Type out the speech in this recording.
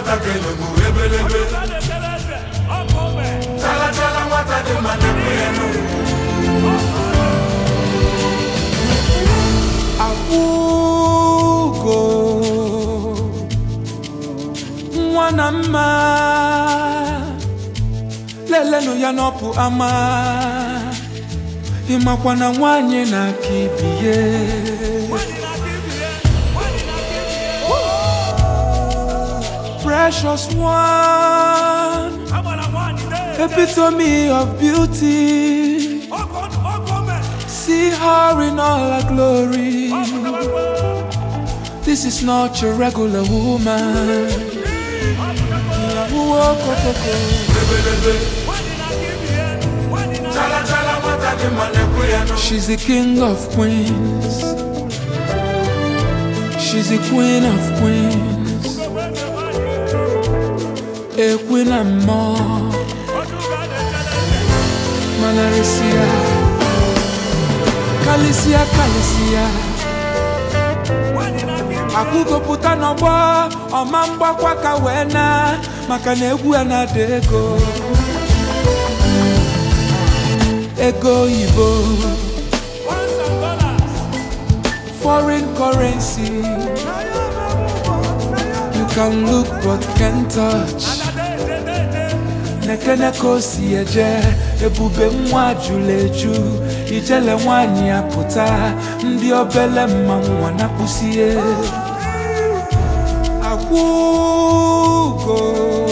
nwata ga-elogbu ebelebe chala chala nwata dị mma na-ekwe ya n'ugwu akwụgo nwa na mma lelenụ ya n'ọpụ ama ịmakwa na nwanyị na-aka ibiye precious one epitome of beauty see her in all her glory This is not your regular woman. Wokokoko. chala chala nwata dị mma na-ekwe ya n'ugwu She's the king of queens. She's the queen of queens. A queen and more. Manarisia. Kalisia, Kalisia. Akụkọpụta n'ọgbọ ọma mgbakwa ka wee na maka na egwu ya na-ada ego ego oyibo foreign currency you can look but can't touch nekene ka o si eje ebube nwa jụrụ eju ijele nwanyị apụta ndị obele mma nwa na-akpụsie akwụgo